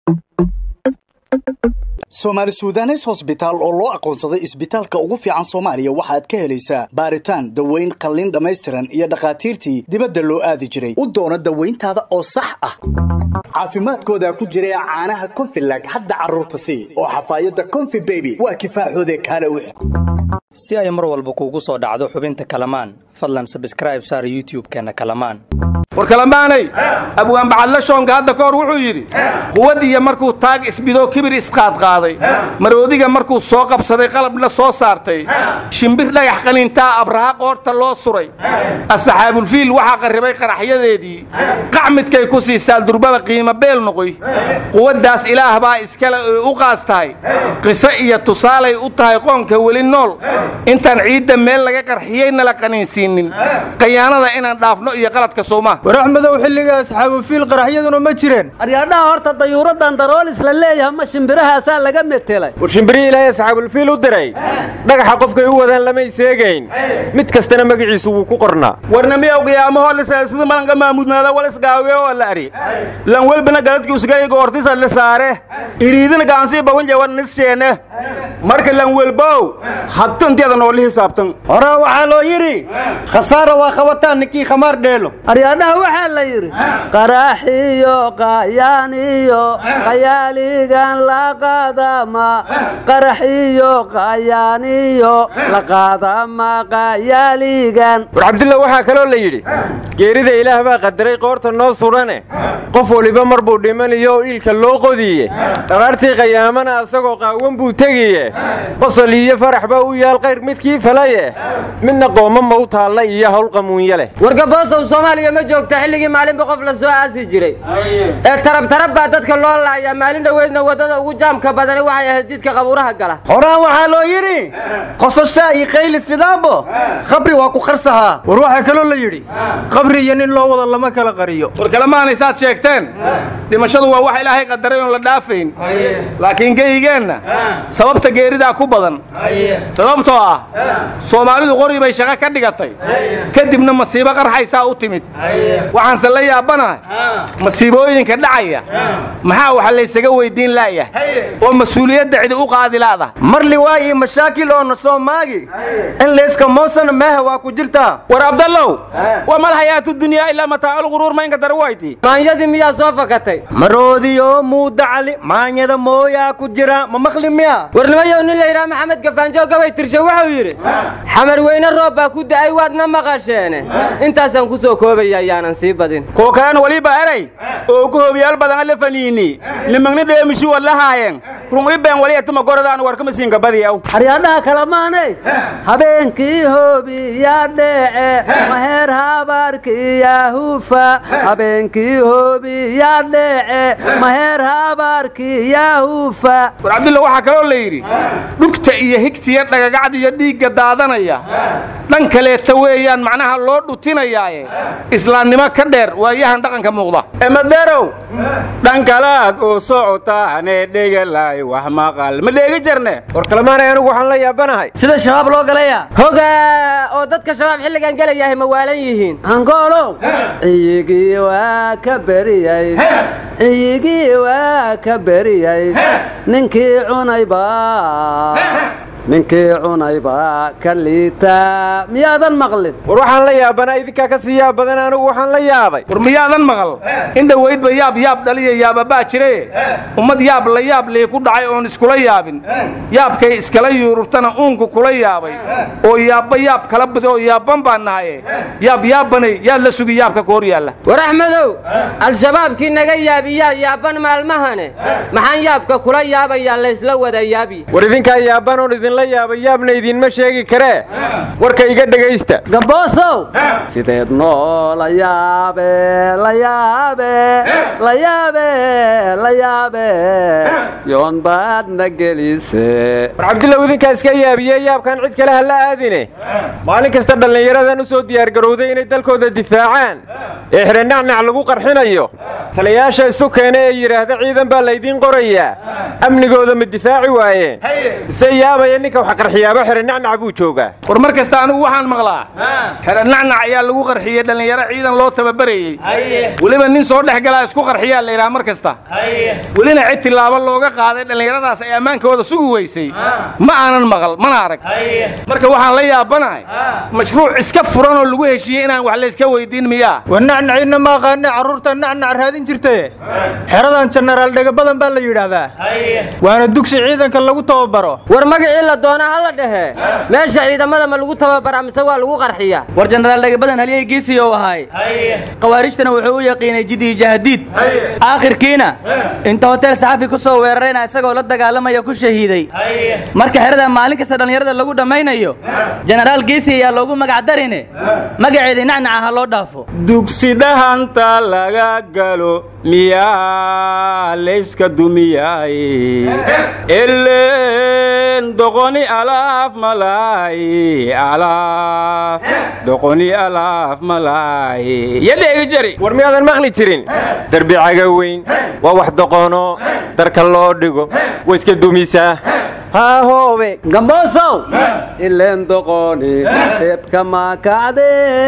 soomaali suudanes hosbitaal oo loo aqoonsaday isbitaalka ugu fiican soomaaliya waxaad ka helaysaa baaritaan daweyn qalliin dhammaystiran iyo dhakhaatiirtii dibadda loo aadi jiray u doono dawayntaada oo sax ah caafimaadkooda ku jira caanaha konfilag hadda carruurta sii oo xafaayadda konfi beby waa kifaaxoode kaale wix si ay mar walba kuugu soo dhacdo xubinta kalamaan fadlan sabskraib saar youtub-keenna kalamaan war kalamaanay abwaan bacadla shoonka hadda ka hor wuxuu yidhi quwad iyo markuu taag isbidoo kibir isqaadqaaday maroodiga markuu soo qabsaday qalabna soo saartay shimbir dhagax qanintaa abraha qoorta loo suray asxaabulfiil waxaa qarribay qaraxyadeedii qac midkay ku siisaa durbada qiimo beel noqoy quwaddaas ilaah baa iskale oy u qaas tahay qiso iyo tusaalay u tahay qoonka weli nool intaan ciidda meel laga qarxiyeyna la qaniinsiinin qayaanada inaan dhaafno iyo qaladka soomaa war axmedow xilliga asxaabufiil qaraxyaduna ma jireen aryaadhaha horta dayuuraddan daroolis la leeyahay ma shimbirahaasaa laga metelay war shimbirihii ilaahay asxaabulfiil u diray dhagaxa qofkay u wadaan lamay seegayn mid kastana magaciisu wuu ku qornaa warna miyaw qiyaamahoo lisaasuda malanka maamudnaada wal isgaawiye oo la ari lan welbina galadki usgayga hortisa la saare iriidina gaansii bawanje war nisheene marka lan welbow hadtantiada nooli hisaabtan hore waxaa loo yidhi khasaara waa qabataan ninkii khamaar dheelo aryaadhaha waxaa la yidhi qaraxiyo qayaaniyo qayaaligan la qaadama qaraxiyo qayaaniyo la qaadama qayaaligan war cabdulla waxaa kaloo la yidhi geerida ilaah baa qadaray qoorta noo sudhane qof waliba mar buu dhimanayo oo iilka loo qodiye dharaartii qayaamana asagoo qaawan buu tegiye qosol iyo farax baa u yaal qayr midkii falaye midna qooma ma u taalla iyo hawl qamuunye leh wargaboosow soomaaliya ma joogta xilligii maalinba qof la soo aasi jiray ee tarabtarab baa dadka loo laayaa maalin dhoweydna waddada ugu jaamka badani waxay ahayd jidka qabuuraha gala horaan waxaa loo yidhi qososhaa iyo qayli sidaabo khabri waa ku qarsahaa war waxaa kaloo la yidhi qabri iyo nin loo wada lama kala qariyo war kalemaanaysaad sheegteen dhimashadu waa wax ilaahay qadaray oon la dhaafayn laakiin geygeenna sababta geeridaa ku badan sababtoo ah soomaalidu qori bay shaqo ka dhigatay kadibna masiibo qarxaysaa u timid waxaanse la yaabanahay masiibooyinka dhacaya maxaa wax laysaga weyddiin laayahay oo mas-uuliyadda cidi u qaadi laada marli waa iyo mashaakil oo na soo maagi in layska moosana meeha waa ku jirtaa war abdallow waa mal hayaatu dunyaa ilaa mataaculquruur maynka darwayti maanyadii miyaa soo fakatay maroodiyo muuda cali maanyada mooyaa ku jira ma maqli miya warnimayow nin la yidhaha maxamed gafaanjo gabay tirshe wuxuu yidhi xamar weyne roob baa ku da'ay waadna maqasheene intaasaan ku soo koobaya ayaanan sii badin kuwa kalena weliba eray oo ugu hobiyaal badan alla faniini nimagni dheemishi wadlahaayeen run ibeen wali etuma goradaan warkama siinka badiyaw aryaadhaha kalamaanay habeenkii hoobiyaa dheece maheer habaarkiyaa hufa habeenkii hoobiyaa dheece maheer habaarkiyaa hufa war cabdulla waxaa kaloo la yidhi dhugta iyo higtiya dhagagacda iyo dhiigga daadanaya dhan kaleeta weeyaan macnaha loo dhutinayaaye islaamnimo ka dheer waayahan dhaqanka muuqda emaderow dhankalaad oo socotaane dhegalaay wax maqal ma dheegi jarne war kalemaanay anigu waxaan la yaabanahay sida shabaab loo galaya hogaa oo dadka shabaab xilligan gelayahay ma waalan yihiin angoolow ciyigii waa ka beriyey ciyigii waa ka beriyey ninkii cunayba ninkii cunayba ka liitaa miyaadan maqlin war waxaan la yaabanaa idinkaa ka sii yaab badan anigu waxaan la yaabay war miyaadan maqal in dhowaydba yaab yaab dhaliya yaababaa jire ummad yaab la yaab lee ku dhacay oon iskula yaabin yaabkay iskala yuururtana uunku kula yaabay oo yaabba yaab kala bada oo yaabban baan nahaye yaab yaabbanay yaad la sugi yaabka ka hor yaalla war axmedow al-shabaabkii naga yaabiyaa yaabban maalmahane maxaan yaabka kula yaabayaa laysla wada yaabi war idinkaa yaabban oon idinla yaaba yaabna idinma sheegi karee warka iga dhegaysta gaboosow sideed noo la yaabe la yaabe la yaabe la yaabe yoon baadna gelise war cabdullaw idinkaa iska yaabiye yaabkan cid kale ha la aadine maalin kasta dhallinyaradan u soo diyaargarowday inay dalkooda difaacaan ee xidhanacnac lagu qarxinayo taliyayaasha isu keena ee yidhaahda ciidan baa laydiin qorayaa amnigooda ma difaaci waayeen mise yaabaya ninka wax qarxiyaaba xere nacnac buu joogaa war mar kasta anigu waxaan maqlaa xere nacnac ayaa lagu qarxiyey dhallinyaro ciidan loo tababarayey weliba nin soo dhex galaa isku qarxiyaa la yidhaha mar kasta welina cid tilaabo looga qaaday dhallinyaradaas ay ammaankooda sugi weysay ma aanan maqal mana arag marka waxaan la yaabanahay mashruuc iska furan oo lagu heshiiyey inaan wax layska weydiin miyaa war nacnaciinna ma aqaane carruurta nacnac raadin jirtaye xeradan jenaraal dhega badan baa la yidhaahdaa waana dugsi ciidanka lagu tababaro war magacii la doonaa ha la dhehe meesha ciidamada ma lagu tababaraa mise waa lagu qarxiya war jenaraal dhagabadan halyey geesiyow ahay khawaarijtana wuxuu u yaqiinay jidii jahdiid aakhirkiina inta hotel saxafi ku soo weerarayna isagoo la dagaalamaya ku shahiiday marka xerada maalin kasta dhallinyarada lagu dhammaynayo jenaraal geesi ayaa loogu magac darine magaceedii nacnaca ha loo dhaafo dugsi dhahanta laga galo miyaa layska dumiyaaye elen doqoni alaaf malaaye alaaf doqoni alaaf malaaye yadheegi jari war miyaadan maqli jirin derbi caga weyn waa wax doqono darka loo dhigo way iska dumisaa haahoobe gamboosow ileen doqoni eebka maakacde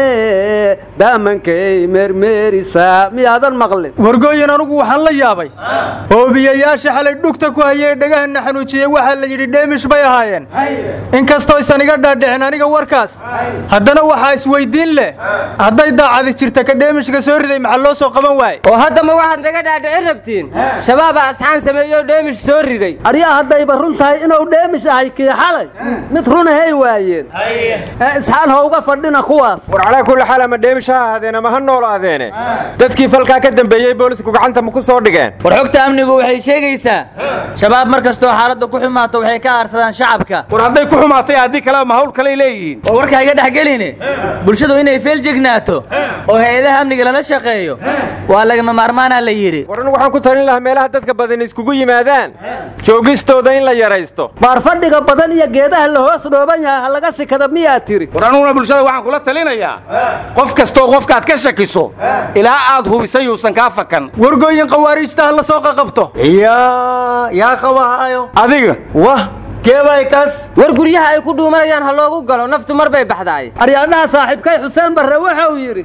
daamankay meermeerisaa miyaadan maqlin wargooyin anugu waxaan la yaabay hoobiyayaasha xalay dhugta ku hayay dhegahana xanuujiyey waxaa la yidhi dheemish bay ahaayeen inkastooysan iga dhaadhicin aniga warkaas haddana waxaa isweyddiin leh hadday daacadi jirta ka dheemishka soo riday maxaa loo soo qaban waaye oo hadda ma waxaad naga dhaadhicin rabtiin shabaabaa asxaan sameeyo dheemish soo riday aryaa haddayba run tahay inuu dheemish ahay kii xalay mid runahay waayeen ee isxaan ha uga fadhina kuwaas war calaa kulli xaal ama dheemish ha ahaadeen ama ha noolaadeene dadkii falkaa ka dambeeyey boolisku gacanta ma ku soo dhigeen war xogta amnigu waxay sheegaysaa shabaab mar kastoo xaaladda ku xumaato waxay ka aarsadaan shacabka war hadday ku xumaatay haddii kaleba ma hawl kaley leeyihiin war warka iga dhex geline bulshadu inay feeljegnaato oo hay-adaha amniga lala shaqeeyo waa lagama maarmaanaa la yidhi war anigu waxaan ku talin lahaa meelaha dadka badan iskugu yimaadaan joogistooda in la yaraysto baar fadhiga badan iyo geedaha la hoos dhooban yahay ha laga sikada miyaa tiri war anuguna bulshada waxaan kula talinayaa qof kastoo qofkaad ka shakiso ilaa aad hubisay yuusan kaa fakan wargooyin khawaariijta ha la soo qaqabto yaa yaa qabahaayo adiga wah keebay kas war guryaha ay ku dhuumanayaan ha loogu galo naftu mar bay baxdaay aryaadhaha saaxiibkay xuseen barre waxa uu yidhi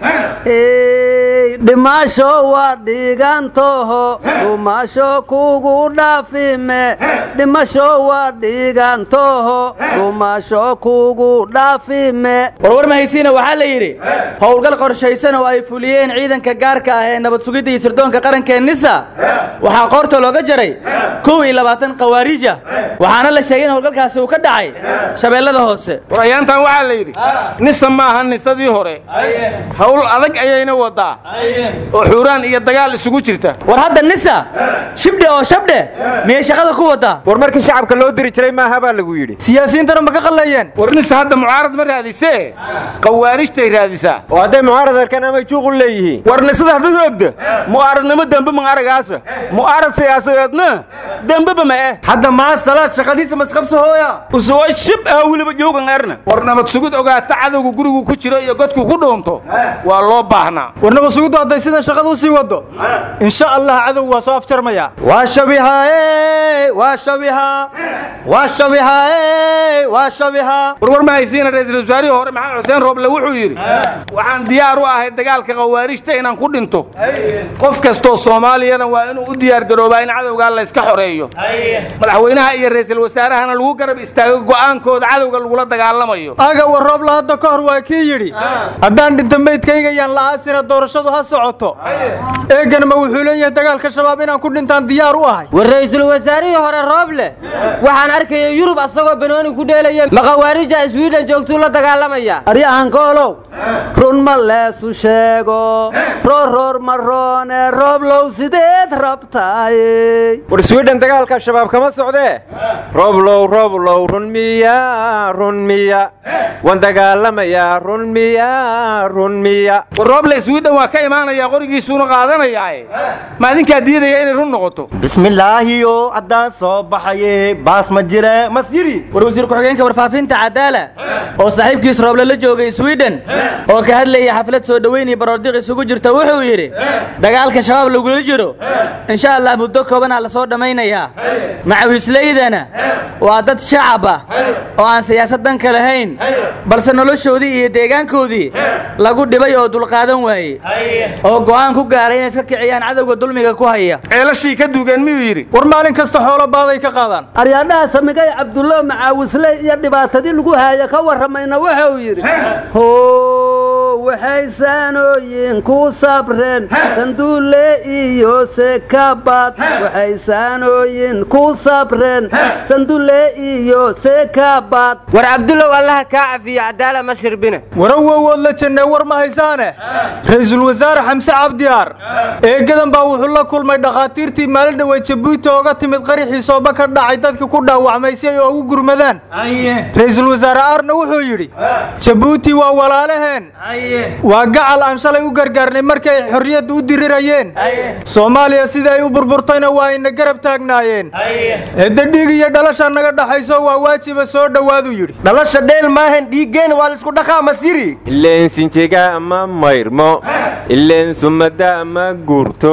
dhimaasho waa dhiigantoho dhumasho kugu dhaafime dhimasho waa dhiigantoho dhumasho kugu dhaafime warwar mahaysiina waxaa la yidhi howlgal qorshaysan oo ay fuliyeen ciidanka gaarka ah ee nabad sugidda iyo sirdoonka qarankee nisa waxaa qoorta looga jaray kow iyo labaatan khawaariija waxaana la sheegay in howlgalkaasi uu ka dhacay shabeellada hoose war ayaantan waxaa la yidhi nisa maaha nisadii hore hawl adag ayayna wadaa oo xuuraan iyo dagaal isugu jirta war hadda nisa shibdhe oo shabdhe miyay shaqada ku wadaa war markii shacabka loo diri jiray maaha baa lagu yidhi siyaasiyiintana ma ka qallayeen war nisa hadda mucaarad ma raadisee khawaarijtay raadisaa oo hadday mucaarad arkaan amay juuq u leeyihiin war nisada haddad ogda mu'aaradnimo dembe ma aragaasa mu'aarad siyaasadeedna dembeba ma eh hadda maa salaad shaqadiisa masqabso hooya usoo shib ah weliba joogan erna war nabad sugid ogaata cadowga gurigu ku jiro iyo godku ku dhuunto waa loo baahnaa war nabad sugiddu hadday sidan shaqada u sii waddo insha allah cadow waa soo afjarmaya waa shabihae waa shabiha waa shabihae waa shabiha warwar ma haysiina ra'iisul wasaarihii hore maxamed xuseen rooble wuxuu yidhi waxaan diyaar u ahay dagaalka khawaarijta inaan ku dhinto qof kastoo soomaaliyana waa inuu u diyaar garoobaa in cadowgaa layska xoreeyo madaxweynaha iyo ra'iisul wasaarahana lagu garab istaago go'aankooda cadowga lagula dagaalamayo aga war roobla hadda ka hor waa kii yidhi haddaan dhinta meydkayga yaan la'aasina doorashadu ha socoto eeganma wuxuu leeyahay dagaalka shabaab inaan ku dhintaan diyaar u ahay war ra'iisul wasaarihii hore rooble waxaan arkayay yurub asagoo banooni ku dheelaya ma khawaarija iswiidhan joogtuu la dagaalamaya aryahan koolow run ma leesu sheego roorroor maroone rooblow sideed rabtaaye war swidhan dagaalka shabaab kama socdee rooblow rooblow run miya run miya waan dagaalamayaa run miya run miya war rooble swidhan waa ka imaanayaa qorigiisuuna qaadanayaae ma adinkaa diidaya inay run noqoto bismillaahiyo haddaan soo baxaye baas ma jire mas yiri war wasiir ku-xigeenka warfaafinta cadaala oo saaxiibkiis rooble la joogay swidhen oo ka hadlayay xaflad soo dhoweyn iyo baroordiq isugu jirta wuxuu yidhi dagaalka shabaab lagula jiro insha allah muddo koobanaa la soo dhammaynayaa macawiislaydana waa dad shacab ah oo aan siyaasad danka lahayn balse noloshoodii iyo deegaankoodii lagu dhibay oo dulqaadan waaye oo go'aan ku gaaray inay iska kiciyaan cadowga dulmiga ku haya ceelashii ka duugeen miyuu yidhi war maalin kasta xoolo baaday ka qaadaan aryaadhaha samigay cabdullo macaawisley iyo dhibaatadii lagu haaya ka warramayna wuxuu yidhi how waxay saanooyin ku sabreen sanduule iyo sekabad waxay saanooyin ku sabreen sanduule iyo sekabad war cabdullow allaha kaa cafiyo cadaala ma shirbine warawowood la jannee war ma haysaane ra'iisul wasaare xamse cabdiyaar eegadan baa wuxuu la kulmay dhakhaatiirtii maalin dhowey jabuuti ooga timid qarixii sooba ka dhacay dadka ku dhaawacmay si ay ugu gurmadaan ra'iisul wasaare aarna wuxuu yidhi jabuuti waa walaalaheen waa gacal aan shalay u gargaarnay markii ay xorriyadda u dirirayeen soomaaliya sidai ay u burburtayna waa ayna garab taagnaayeen eedda dhiig iyo dhalasha naga dhaxayso waa waajiba soo dhowaaduu yidhi dhalasha dheel maahan dhiiggeen waa laisku dhaqaa masiri ileen sinjiga ma mayrmo ileen sumada ma guurto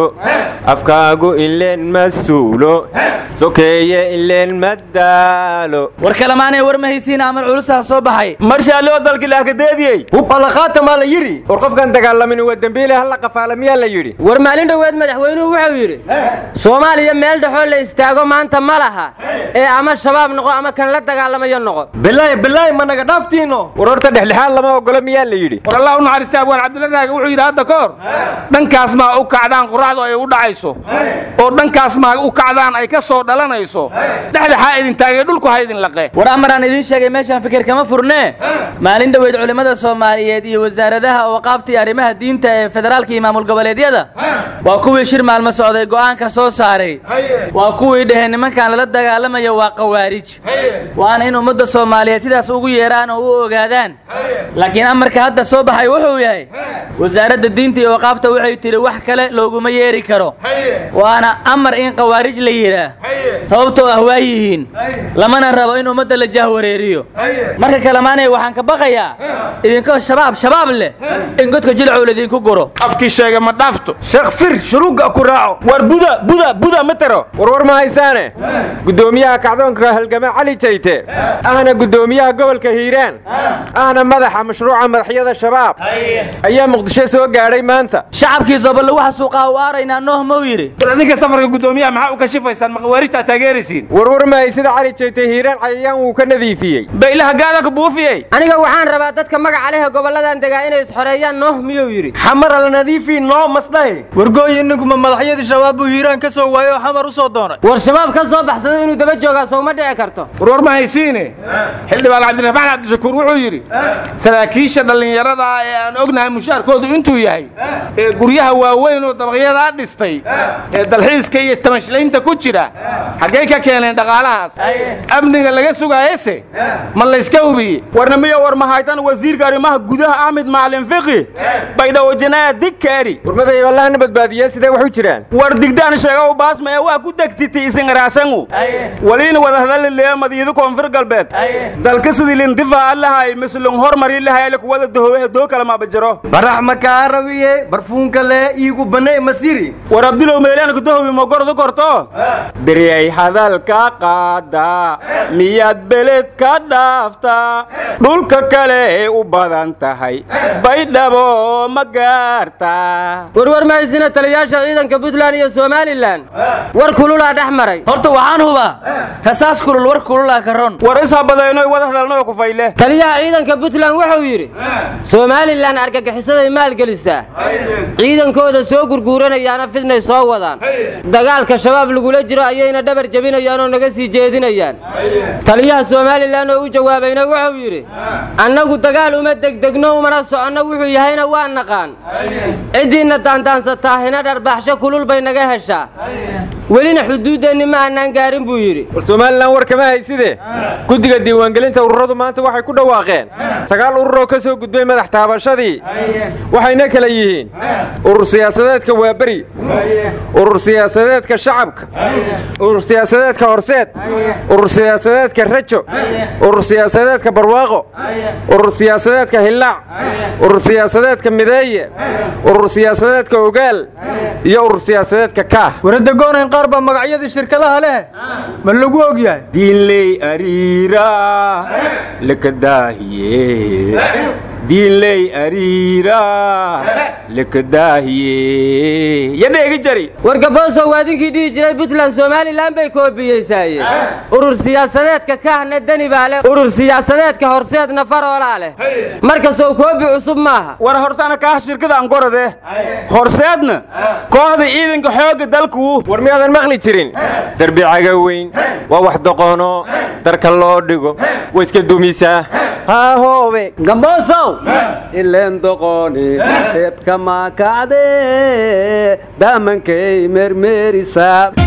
afkaagu ileen ma suulo sokeeye ileen ma daalo war kalemaanay war ma haysiin amar culusaa soo baxay marshaaloo dalki laakadeediyey hub allaqaata maa la yidhi war qofkan dagaalamin waa dembiile halla qafaala miyaa la yidhi war maalin dhoweed madaxweynuhu wuxuu yidhi soomaaliya meel dhexoo la istaago maanta ma laha ee ama shabaab noqo ama kan la dagaalamayo noqo bilaay bilaay ma naga dhaaftiino war horta dhexdhexaad lama ogolo miyaa la yidhi war allah u naxariista abwaan cabdulla raaga wuxuu yidhi hadda ka hor dhankaas maa u kacdaan quraacdu ay u dhacayso oo dhankaas maa u kacdaan ay ka soo dhalanayso dhexdhexaa idin taagay dhulku ha idin laqe war amaraan idiin sheegay meeshaan fikir kama furnee maalin dhoweyd culimmada soomaaliyeed iyo wasaaradaha awqaafta iyo arrimaha diinta ee federaalka iyo maamul goboleedyada waa kuwii shir maalmo socday go'aanka soo saaray waa kuwii dhaheen nimankan lala dagaalamayo waa qawaarij waana in ummadda soomaaliyeed sidaas ugu yeeraan oo u ogaadaan laakiin amarka hadda soo baxay wuxuu yahay wasaaradda diinta iyo awqaafta waxay tidhi wax kale looguma yeeri karo waana amar in qawaarij la yidhaah sababtoo ah waa yihiin lamana rabo in ummadda la jahwareeriyo marka kalemaanay waxaan ka baqayaa idinkoo shabaab shabaab leh in godka jilcow laydinku guro afkii sheega ma dhaafto sheekh fir shuruugga ku raaco war buda buda buda ma taro warwar ma haysaane guddoomiyaha kacdoonka halgame cali jayte ahna guddoomiyaha gobolka hiiraan ahna madaxa mashruuca madaxyada shabaab ayaa muqdisho soo gaadhay maanta shacabkii soballe waxa suuqaa u aaraynaa nooh mau yidhi war adinka safarka guddoomiyaha maxaa u kashifaysaan ma khawaarijtaa taageeraysiin warwar ma hay sida cali jayte hiiraan cayayaan wuu ka nadiifiyey baylaha gaada ka buufiyey aniga waxaan rabaa dadka magaca leh gobolladan degaa inay isxoreeyaan nooh miyuu yidhi xamara la nadiifii noo masdhahe wargooyi ninkuma madaxyadii shabaab buu hiiraan ka soo waayey oo xamar u soo doonay war shabaab ka soo baxsaday inuu daba joogaa sow ma dhici karto warwar ma haysiine xildhibaan cabdiraxmaan cabdishakuur wuxuu yidhi saraakiisha dhallinyarada ah ee aan ognahay mushaarkoodu intuu yahay ee guryaha waaweyn oo dabaqyadaa dhistay ee dalxiiska iyo tamashlaynta ku jira xaggay ka keeneen dhaqaalahaas amniga laga sugaayese ma layska hubiyey warna miyo war mahaytan wasiirka arrimaha gudaha ahmed macalin fiqi baydhawojanaaya digkaari warmaday allahna badbaadiye sidee wax u jiraan war digdaan sheega u baasma ee waa ku degtiti isingaraasangu waliina wadahadalilea madiido koonfur galbeed dalka sidii lindifaca lahay mislung hormari lahay lakuwada dahowe doo kala maabajaro barax makaa rawiye barfuunka lee iigu banay masiri war abdilow meelaanku dahowi mogordu korto beriyay hadalka qaada miyaad beled ka dhaaftaa dhulka kale ee u badan tahay baydhabo ma gaartaa warwar ma haysina taliyaasha ciidanka puntland iyo somalilan war kululaa dhex maray horta waxaan hubaa rasaas kulul war kululaa ka ron war ishabadaynoy wada hadalnoo ku fayle taliyaha ciidanka puntland wuxuu yidhi somalilan argagixisaday maalgelisaa ciidankooda soo gurguuranayaana fidnay soo wadaan dagaalka shabaab lagula jiro ayayna dhabar jebinayaan oo naga sii jeedinayaan taliyaha somalilan oo u jawaabayna wuxuu yidhi annagu dagaal uma degdegno umana soconno wuxuu yahayna waa naqaan ciddiinna daandaansataa hina dharbaxsho kulul bay naga heshaa welina xuduuddeenni ma aanaan gaarin buu yidhi war somalilan war kama hayside guddiga diiwaangelinta ururadu maanta waxay ku dhawaaqeen sagaal ururoo ka soo gudbay madax taabashadii waxayna kala yihiin urur siyaasadeedka waaberi urur siyaasadeedka shacabka urur siyaasadeedka horseed urur siyaasadeedka rajo urur siyaasadeedka barwaaqo urur siyaasadeedka hillaac urur siyaasadeedka mideeye urur siyaasadeedka ogaal iyo urur siyaasadeedka kaah warada goonayn qaar baa magacyadii shirkadaha leh ma lagu og yahay diinley ariira lakadaahiye diinley ariira lakadaahiye yadheegi jari wargaboosow waadinkii dhihi jiray puntland somalilan bay koobiyeysaayeen urur siyaasadeedka kahna deni baa leh urur siyaasadeedka horseedna faroolaa leh markasow koobi cusub maaha war hortana kaah shirkada ankorade horseedna kooxda ciidanka xoogga dalku war miyaadan maqli jirin derbi cagaweyn waa wax doqono darka loo dhigo way iska dumisaa haahoobe gamboosow ileen doqoni eebka maakacde daamankay mermerisaa